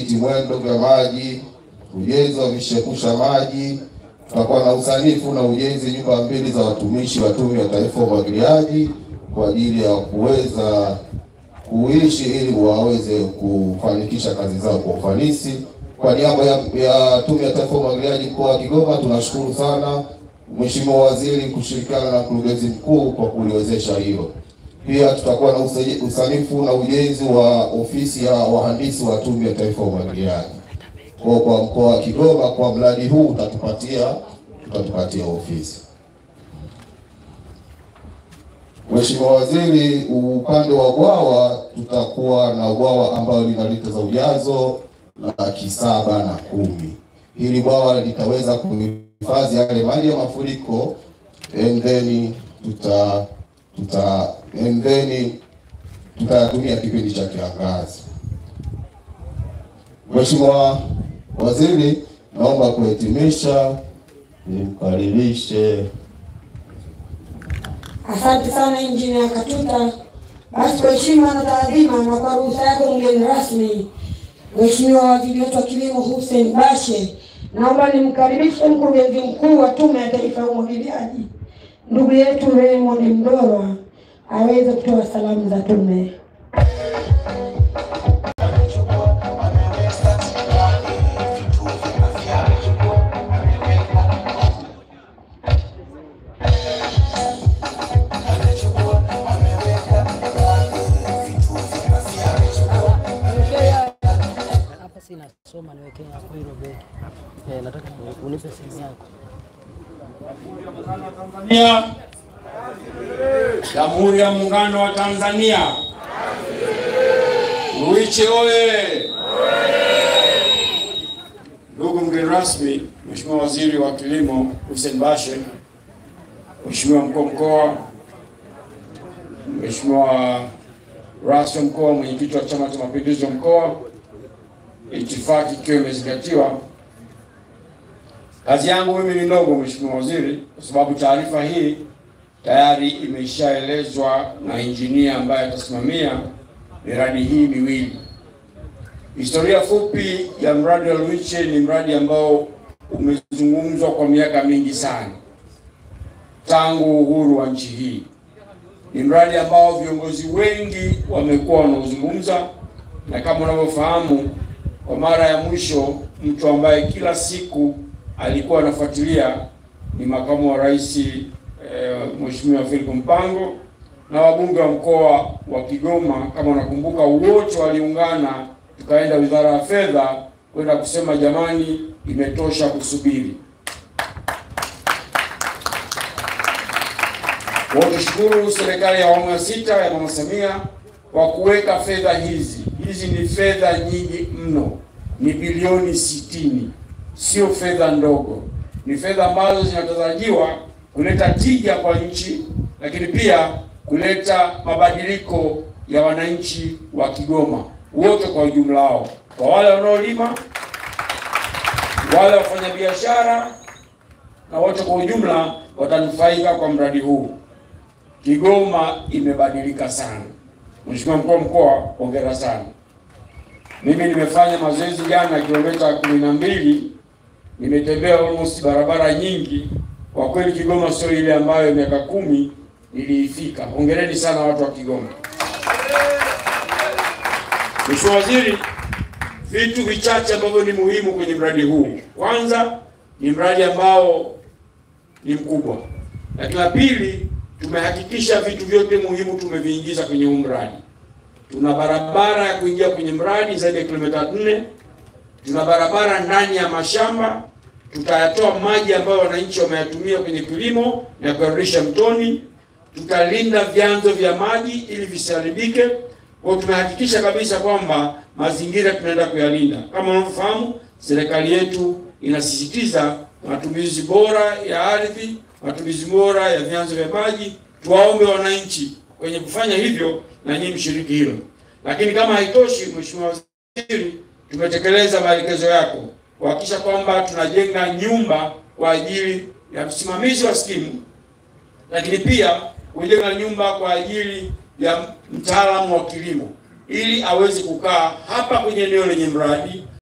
viti mwendo vya maji, ujenzi wa vishepusha maji. Tutakuwa na usanifu na ujenzi nyumba mbili za watumishi wa Tume ya Taifa ya Umwagiliaji kwa ajili ya kuweza kuishi ili waweze kufanikisha kazi zao kwa ufanisi. Kwa niaba ya, ya Tume ya Taifa ya Umwagiliaji mkoa wa Kigoma tunashukuru sana Mheshimiwa Waziri kushirikiana na mkurugenzi mkuu kwa kuliwezesha hilo. Pia tutakuwa na usaji- usanifu na ujenzi wa ofisi ya wahandisi wa Tume ya Taifa ya Umwagiliaji. Kwa kwa mkoa wa Kigoma, kwa mradi huu utatupatia utatupatia ofisi. Mheshimiwa Waziri, upande wa bwawa tutakuwa na bwawa ambalo lina lita za ujazo laki saba na kumi. Hili bwawa litaweza kuhifadhi yale maji ya mafuriko and then tuta tuta and then tutayatumia kipindi cha kiangazi. Mheshimiwa Waziri, naomba kuhitimisha nimkaribishe Asante sana Injinia Katuta. Basi kwa heshima na taadhima na kwa ruhusa yako mgeni rasmi, Mheshimiwa Waziri wetu wa Kilimo Hussein Bashe, naomba nimkaribishe mkurugenzi mkuu wa Tume ya Taifa ya Umwagiliaji ndugu yetu Raymond Mdorwa aweze kutoa salamu za tume. Hapa sina soma, niwekee hapo hilo begi. Eh, nataka unipe simu yako. Tanzania, Jamhuri ya Muungano wa Tanzania. Ruiche oye! Ndugu mgeni rasmi, Mheshimiwa Waziri wa Kilimo Hussein Bashe, Mheshimiwa mkuu wa mkoa, Mheshimiwa rais wa mkoa, mwenyekiti wa Chama cha Mapinduzi wa mkoa, itifaki ikiwa imezingatiwa, Kazi yangu mimi ni ndogo, Mheshimiwa Waziri, kwa sababu taarifa hii tayari imeshaelezwa na injinia ambaye atasimamia miradi hii miwili. Historia fupi ya mradi wa Ruiche ni mradi ambao umezungumzwa kwa miaka mingi sana tangu uhuru wa nchi hii. Ni mradi ambao viongozi wengi wamekuwa wanaozungumza, na kama unavyofahamu, kwa mara ya mwisho mtu ambaye kila siku alikuwa anafuatilia ni makamu wa rais eh, Mheshimiwa Philip Mpango na wabunge wa mkoa wa Kigoma, kama unakumbuka, wote waliungana, tukaenda Wizara ya Fedha kwenda kusema jamani, imetosha kusubiri. Kwa hiyo tushukuru serikali ya awamu ya sita ya Mama Samia kwa kuweka fedha hizi. Hizi ni fedha nyingi mno, ni bilioni sitini sio fedha ndogo, ni fedha ambazo zinatarajiwa kuleta tija kwa nchi, lakini pia kuleta mabadiliko ya wananchi wa Kigoma wote kwa ujumla wao, kwa wale wanaolima, wale wafanyabiashara na wote kwa ujumla watanufaika kwa mradi huu. Kigoma imebadilika sana. Mheshimiwa mkuu wa mkoa, hongera sana. Mimi nimefanya mazoezi jana kilomita kumi na mbili nimetembea almost barabara nyingi. Kwa kweli Kigoma sio ile ambayo miaka kumi niliifika. Hongereni sana watu wa Kigoma. Mheshimiwa Waziri, vitu vichache ambavyo ni muhimu kwenye mradi huu. Kwanza ni mradi ambao ni mkubwa, lakini la pili tumehakikisha vitu vyote muhimu tumeviingiza kwenye huu mradi. Tuna barabara ya kuingia kwenye mradi zaidi ya kilomita nne tuna barabara ndani ya mashamba, tutayatoa maji ambayo wananchi wameyatumia kwenye kilimo na kuyarudisha mtoni. Tutalinda vyanzo vya maji ili visiharibike. Kwa hiyo tumehakikisha kabisa kwamba mazingira tunaenda kuyalinda. Kama unavyofahamu, serikali yetu inasisitiza matumizi bora ya ardhi, matumizi bora ya vyanzo vya maji. Tuwaombe wananchi kwenye kufanya hivyo, na nyinyi mshiriki hilo. Lakini kama haitoshi, Mheshimiwa Waziri, tumetekeleza maelekezo yako kuhakikisha kwamba tunajenga nyumba kwa ajili ya msimamizi wa skimu, lakini pia kujenga nyumba kwa ajili ya mtaalamu wa kilimo ili aweze kukaa hapa kwenye eneo lenye mradi